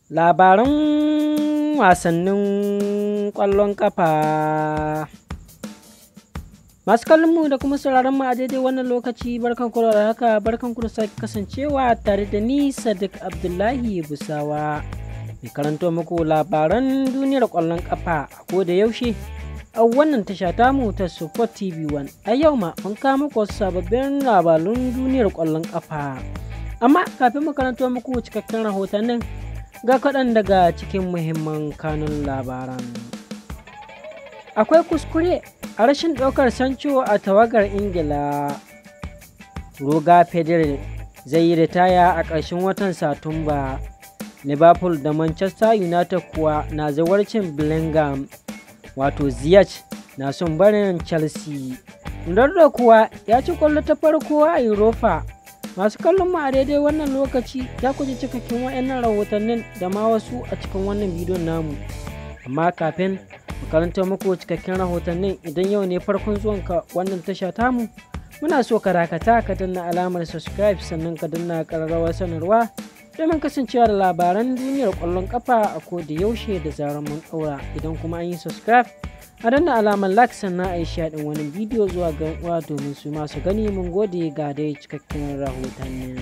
Labaran wasannin ƙwallon ƙafa. Masu kallonmu da kuma sauraronmu a daidai wannan lokaci barkan ku da haka barkan ku da sake kasancewa tare da ni Sadiq Abdullahi Busawa. Mai karanto muku labaran duniyar ƙwallon ƙafa a ko da yaushe a wannan tasha tamu ta Support TV 1. A yau ma mun kawo muku wasu sababbin labarun duniyar ƙwallon ƙafa. Amma kafin mu karanto muku cikakken rahotannin ga kaɗan daga cikin muhimman kanun labaran. Akwai kuskure a rashin ɗaukar Sancho a tawagar Ingila. Roga Federer zai yi ritaya a ƙarshen watan Satumba. Liverpool da Manchester United kuwa na zawarcin Bellingham. Wato Ziyech na son barin Chelsea. Ronaldo kuwa ya ci kwallo ta farko a Europa. Masu kallon mu a daidai wannan lokaci za ku ji cikakken waɗannan rahotannin da ma wasu a cikin wannan bidiyon namu. Amma kafin mu karanta muku cikakken rahotannin idan yau ne farkon zuwanka wannan tasha tamu muna so ka dakata ka danna alamar subscribe sannan ka danna ƙararrawar sanarwa domin kasancewa da labaran duniyar ƙwallon ƙafa a ko da yaushe da zarar mun ɗaura idan kuma an yi subscribe a danna alamar like sannan a yi shaɗin wani bidiyo zuwa ga uwa domin su masu gani mun gode ga dai cikakken rahotannin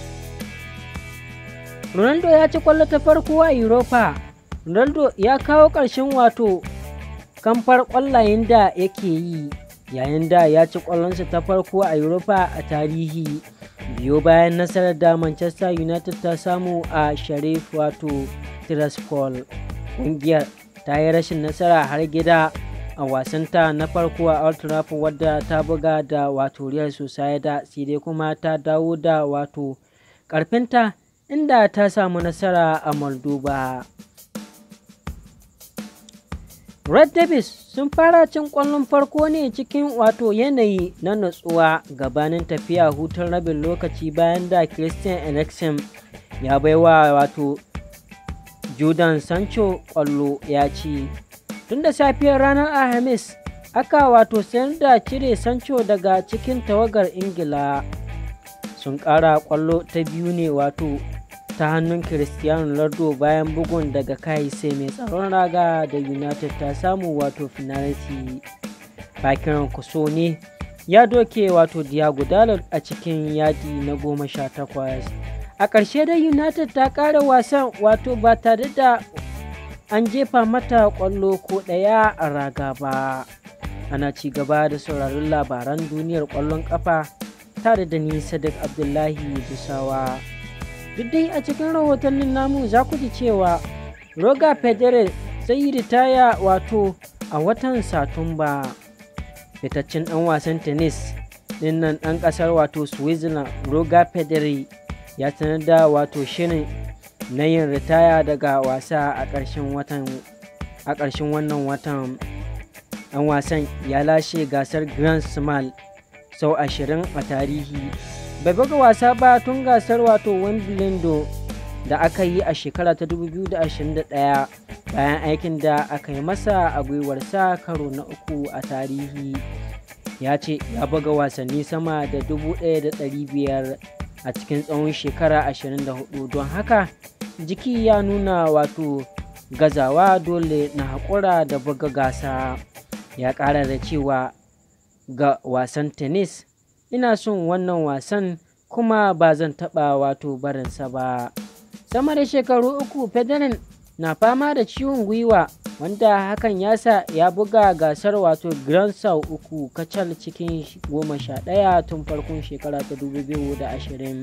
ronaldo ya ci kwallo ta farko a europa ronaldo ya kawo ƙarshen wato kamfar ƙwallayen da yake yi yayin da ya ci ƙwallonsa ta farko a europa a tarihi biyo bayan nasarar da manchester united ta samu a sharif wato tiraspol ƙungiyar ta yi rashin nasara har gida a wasanta na farko a Old Trafford wadda ta buga da wato Real Sociedad sai dai kuma ta dawo da wato karfinta inda ta samu nasara a Moldova. Red Davis sun fara cin ƙwallon farko ne cikin wato yanayi na natsuwa gabanin tafiya hutun rabin lokaci bayan da Christian Eriksen ya baiwa wato Jordan Sancho ƙwallo ya ci. Tun da safiyar ranar Alhamis, aka wato sayar da cire Sancho daga cikin tawagar Ingila. Sun ƙara ƙwallo ta biyu ne wato ta hannun Cristiano Ronaldo bayan bugun daga kai sai mai tsaron raga da United ta samu wato finality. Bakiran kuso ne ya doke wato Diago Dalot a cikin yadi na goma sha takwas. a ƙarshe da united ta ƙara wasan wato ba tare da an jefa mata ƙwallo ko ɗaya a raga ba ana ci gaba da sauraron labaran duniyar ƙwallon ƙafa tare da ni sadiq abdullahi dusawa duk dai a cikin rahotannin namu za ku ji cewa roga federer zai yi ritaya wato a watan satumba fitaccen ɗan wasan tennis ɗinnan ɗan ƙasar wato switzerland roga federer ya sanar da wato shirin na yin ritaya daga wasa a ƙarshen watan a ƙarshen wannan watan ɗan wasan ya lashe gasar grand smal sau ashirin a tarihi bai buga wasa ba tun gasar wato wimbledon da aka yi a shekara ta 2021 bayan aikin da aka yi masa a gwiwarsa karo na uku a tarihi ya ce ya buga wasanni sama da 1,500 a cikin tsawon shekara 24 don haka jiki ya nuna wato gazawa dole na haƙura da buga gasa ya ƙara da cewa ga wasan tennis ina son wannan wasan kuma ba zan taɓa wato barinsa ba sama da shekaru uku federer na fama da ciwon gwiwa wanda hakan ya sa ya buga gasar wato grand sau uku kacal cikin goma sha ɗaya tun farkon shekara ta 2020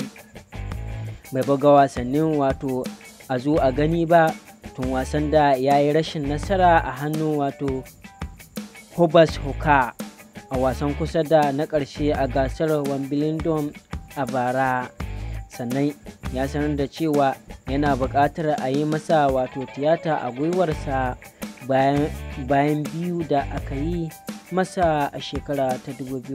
bai buga wasannin wato a zo a gani ba tun wasan da ya yi rashin nasara a hannun wato hobas hoka a wasan kusa da na ƙarshe a gasar wimbledon a bara sannan ya sanar da cewa yana buƙatar a yi masa wato tiyata a gwiwarsa bayan biyu da aka yi masa a shekara ta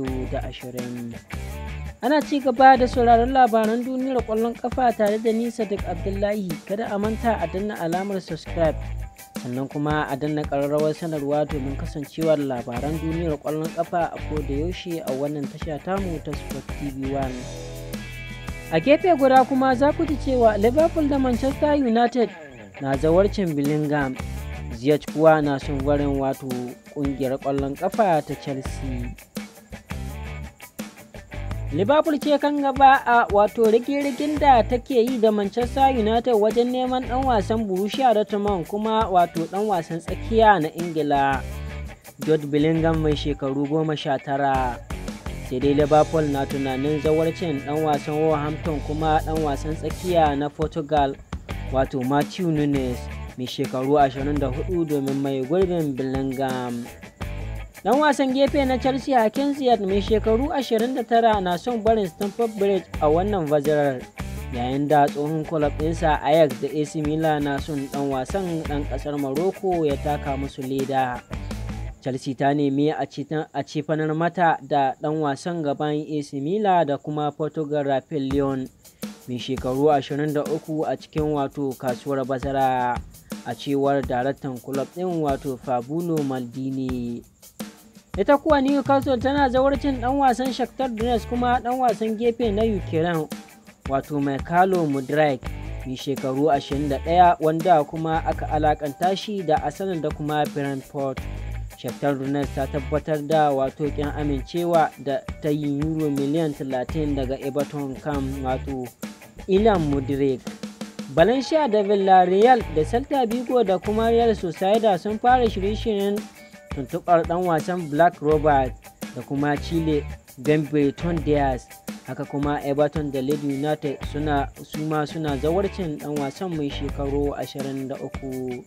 2020 ana ci gaba da sauraron labaran duniyar ƙwallon ƙafa tare da nisa duk abdullahi kada a manta a danna alamar subscribe sannan kuma a danna ƙararrawar sanarwa domin kasancewa da labaran duniyar ƙwallon ƙafa a koda yaushe a wannan tasha tamu ta sport tv 1 a gefe guda kuma za ku ji cewa liverpool da manchester united na zawarcin Bellingham Ziyech kuwa na son barin wato kungiyar ƙwallon ƙafa ta Chelsea. Liverpool ce kan gaba a wato rigirigin da take yi da Manchester United wajen neman ɗan wasan Borussia Dortmund kuma wato ɗan wasan tsakiya na Ingila. Jude Bellingham mai shekaru goma sha tara. Sai dai Liverpool na tunanin zawarcin ɗan wasan Wolverhampton kuma ɗan wasan tsakiya na Portugal wato Matthew Nunes. mai shekaru 24 domin mai gurbin Bellingham. Dan wasan gefe na Chelsea Hakim Ziyech mai shekaru 29 na son barin Stamford Bridge a wannan bazarar yayin da tsohon club ɗinsa Ajax da AC Milan na son dan wasan ɗan ƙasar Morocco ya taka musu leda. Chelsea ta nemi a cifanar mata da ɗan wasan gaban AC Milan da kuma Portugal Rafael Leon mai shekaru 23 a cikin wato kasuwar bazara. a cewar daraktan kulob ɗin wato Fabulo Maldini. Ita kuwa Newcastle tana zawarcin ɗan wasan Shakhtar Donetsk kuma ɗan wasan gefe na Ukraine wato Mikhailo Mudryk mai shekaru 21 wanda kuma aka alakanta shi da Arsenal da kuma Brentford. Shakhtar Donetsk ta tabbatar da wato kin amincewa da ta yi euro miliyan 30 daga Everton kan wato Ilan Mudryk. Valencia da Villarreal da Celta Vigo da kuma Real Sociedad sun fara shirye-shiryen tuntuɓar ɗan wasan Black Robert da kuma Chile Benbeton Diaz. Haka kuma Everton da Leeds United suna suma suna zawarcin ɗan wasan mai shekaru 23.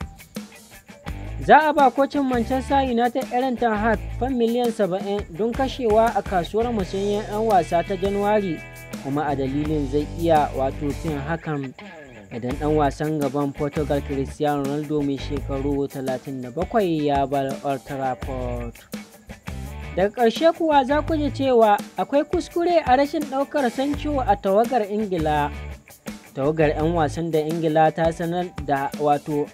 Za a ba kocin Manchester United Aaron Ten Hag fan miliyan 70 don kashewa a kasuwar musanyen 'yan wasa ta Januwari kuma a dalilin zai iya wato fin hakan idan ɗan wasan gaban portugal cristiano ronaldo mai shekaru 37 ya bar old trafford daga ƙarshe kuwa za ku ji cewa akwai kuskure a rashin ɗaukar sancho a tawagar ingila tawagar 'yan wasan da ingila ta sanar da wato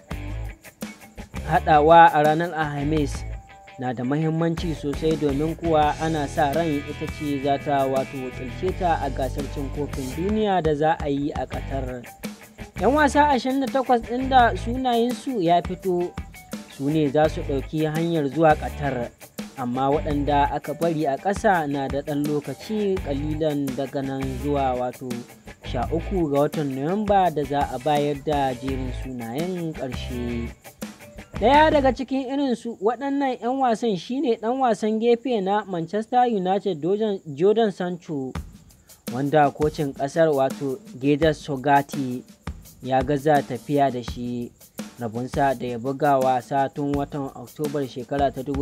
haɗawa a ranar alhamis na da mahimmanci sosai domin kuwa ana sa ran ita ce za ta wato wakilce ta a gasar cin kofin duniya da za a yi a ƙatar. 'yan wasa 28 ɗin da sunayensu ya fito su ne za su ɗauki hanyar zuwa ƙatar amma waɗanda aka bari a ƙasa na da ɗan lokaci ƙalilan daga nan zuwa wato 13 ga watan nuwamba da za a bayar da jerin sunayen ƙarshe ɗaya daga cikin irinsu waɗannan 'yan wasan shine ɗan wasan gefe na manchester united jordan sancho wanda kocin ƙasar wato Gedar sogati ya gaza tafiya da shi rabonsa da ya buga wasa tun watan oktobar shekara ta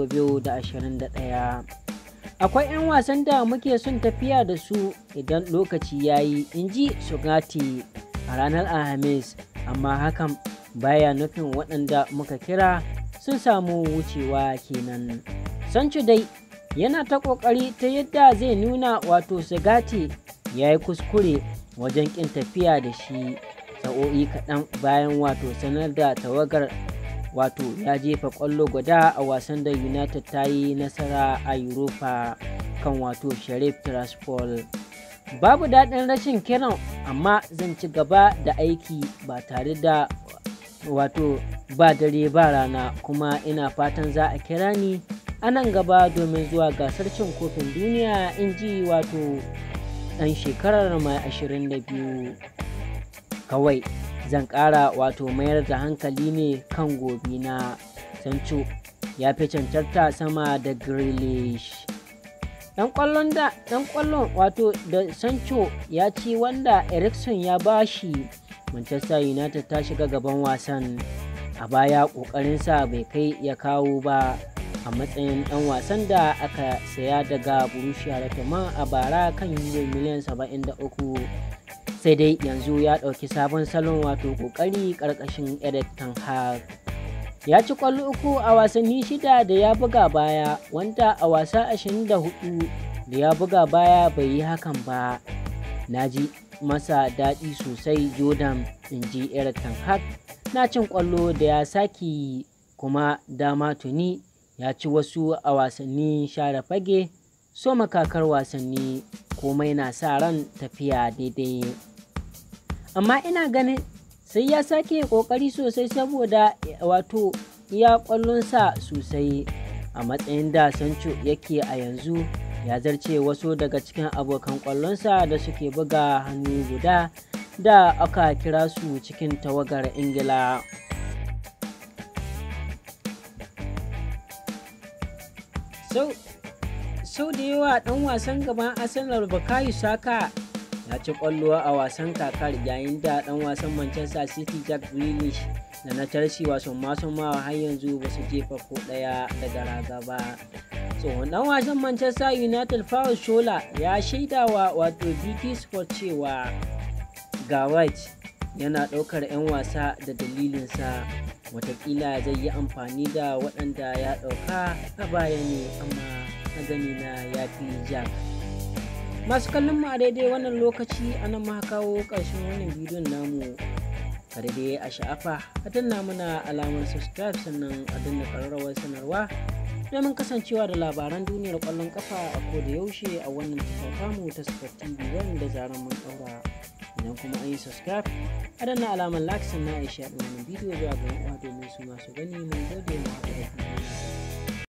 2021 akwai 'yan wasan da muke son tafiya da su idan lokaci ya yi in ji sugati a ranar alhamis amma hakan baya nufin waɗanda muka kira sun samu wucewa kenan sancho dai yana ta ƙoƙari ta yadda zai nuna wato sugati ya yi kuskure wajen ƙin tafiya da shi sa'o'i kaɗan bayan wato sanar da tawagar wato ya jefa ƙwallo guda a wasan da united ta yi nasara a europa kan wato sharif tiraspol babu daɗin rashin kiran amma zan ci gaba da aiki ba tare da wato ba dare ba rana kuma ina fatan za a kira ni a nan gaba domin zuwa gasar cin kofin duniya in ji wato ɗan shekarar mai 22 kawai zan ƙara wato mayar da hankali ne kan gobe na sancho ya fi cancanta sama da grealish dan kwallon da dan kwallon wato da sancho ya ci wanda ericsson ya bashi manchester united ta shiga gaban wasan a baya kokarinsa bai kai ya kawo ba a matsayin dan wasan da aka saya daga borussia dortmund a bara kan euro miliyan 73 sai dai yanzu ya ɗauki sabon salon wato ƙoƙari ƙarƙashin Eric Ten Hag. Ya ci ƙwallo uku a wasanni shida da ya buga baya, wanda a wasa 24 da ya buga baya bai yi hakan ba. Na ji masa daɗi sosai Jordan in ji Eric Ten Hag na cin ƙwallo da ya saki kuma dama tuni ya ci wasu a wasanni share fage so makakar wasanni komai na sa ran tafiya daidai. amma ina ganin sai ya sake kokari sosai saboda wato ya kwallonsa sosai a matsayin da sancho yake a yanzu ya zarce wasu daga cikin abokan kwallonsa da suke buga hannu guda da aka kira su cikin tawagar ingila sau da yawa dan wasan gaban arsenal bukayo saka ya ci kwallo a wasan kakar yayin da dan wasan manchester city jack grealish da na chelsea wasan masu ma har yanzu ba su jefa ko daya daga raga ba tsohon dan wasan manchester united paul shola ya shaidawa wato bt sport cewa ga white yana daukar 'yan wasa da dalilinsa watakila zai yi amfani da waɗanda ya ɗauka a baya ne amma na gani na ya fi jack masu kallon mu a daidai wannan lokaci ana ma kawo ƙarshen wannan bidiyon namu kada dai a sha'afa a danna muna alamar subscribe sannan a danna ƙararrawar sanarwa domin kasancewa da labaran duniyar ƙwallon kafa a koda yaushe a wannan tasha mu ta sport tv wanda zaran mun ɗaura idan kuma an yi subscribe a danna alamar like sannan a yi shaɗin wannan bidiyo zuwa ga uwa domin su masu gani mun gode mu haɗu da